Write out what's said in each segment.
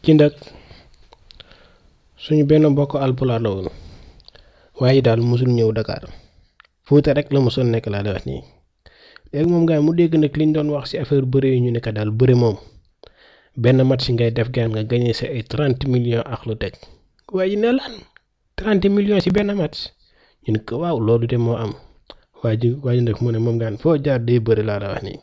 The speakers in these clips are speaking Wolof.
ci nag suñu benn mbokk alpulaar la woon waaye daal mosul ñëw Dakar Fuuta rek la mosul nekk laa la wax nii léegi moom gars mu dégg nag liñ doon wax ci affaire bëre yi ñu nekk daal bëre moom benn match ngay def gaan nga gagné sa ay trente millions ak lu teg waaye ne lan trente millions ci benn match ñu ne ko waaw loolu de moo am waa ji waa ji nag mu ne moom gaan foo jaar day bëre laa la wax nii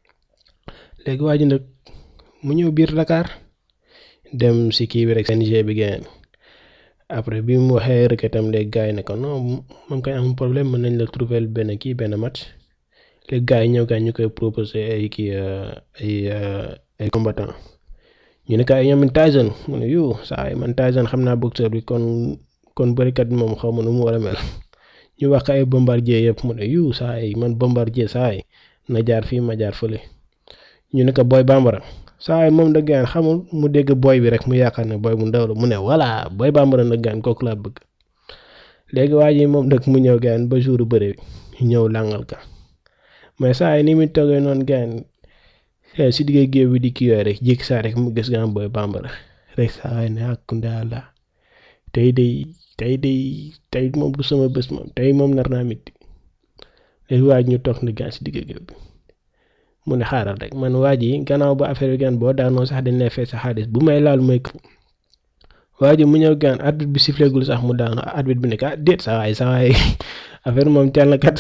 léegi waa ji nag mu ñëw biir Dakar dem si kii bi rek CNG bi gaan après bi mu waxee requêtam léegi gars yi ne ko non moom kay am problème mën nañ la trouver benn kii benn match léegi gars yi ñëw gars ñu koy proposé ay kii ay ay combattant ñu ne kay ñoom Tyson mu ne yu saa yi man Tyson xam naa boxeur bi kon kon bërikat moom xaw ma nu mu war a mel ñu wax ko ay bombardier yëpp mu ne yu saa yi man bombardier saa yi na jaar fii ma jaar fële ñu ne ko boy bambara saa yi moom da gaan xamul mu dégg boy bi rek mu yaakaar ne boy bu ndaw la mu ne voilà boy bambara nag gaan kooku laa bëgg léegi waa ji moom nag mu ñëw gaan ba jour bëre ñëw làngal ka mais saa yi ni muy toogee noonu gaan si digg géew bi di kii yooyu rek jékki saa rek mu gis gaan boy bambara rek saa yi ne ak ndaala tey day tey day tey moom du sama bés moom tey moom nar naa métti léegi waa ji ñu toog na gaan si digg géew bi mu ne xaaral rek man waa ji gannaaw ba affaire bi gaan boo daanoo sax dañ lay fay sa xaalis bu may laal mooy waa ji mu ñëw gaan arbitre bi sifflegul sax mu daanu arbitre bi ne ah déet sa waay sa waay affaire moom teel na kat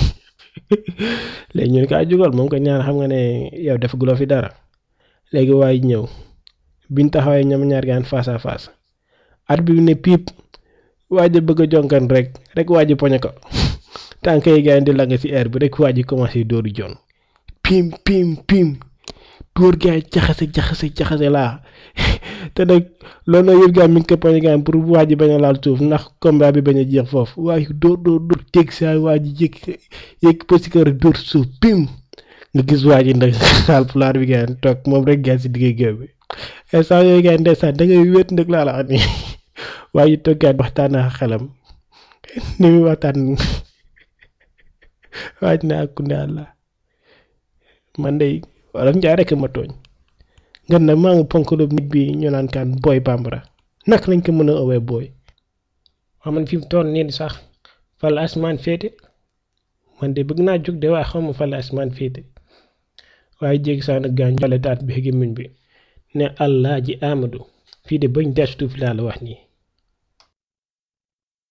léegi ñu ne ko ah jugal moom ko ñaar xam nga ne yow def guloo fi dara léegi waa ji ñëw biñ taxawee ñoom ñaar gaan face à face arbitre bi ne piip waa ji bëgg a jonkan rek rek waa ji poñe ko tànk yi gaan di lang si air bi rek waa ji commencé dóoru jon pim pim pim dóor gaay jaxase jaxase jaxase laa te nag loolu nag yëpp gaa mi ngi ko poñe gaan pour waa ji bañ a laal suuf ndax combat bi bañ a jeex foofu waaye dóor dóor dóor teg saa waa ji yëg yëg pësikër dóor suuf pim nga gis waa ji nag saal pulaar bi gaan toog moom rek gaan si digg géew bi instant yooyu gaan ndeysaan da ngay wéet nag laa la wax nii waa ji toog gaan waxtaan ak xelam ni muy waxtaan waa ji ne ak kunde àlla man de wala njaay rek ma tooñ nga ne maa ngi ponkalub nit bi ñu naan kaan booy bambara nak lañ ko mën a owee booy waa man fi mu toll nii sax fa la asmaan féete man de bëgg naa jóg de waaye xawma fa la asmaan féete waaye jéggi saa nag gaañ jale taat bi gémmiñ bi ne allah ji amadu fii de bañ desutu fi laa la wax nii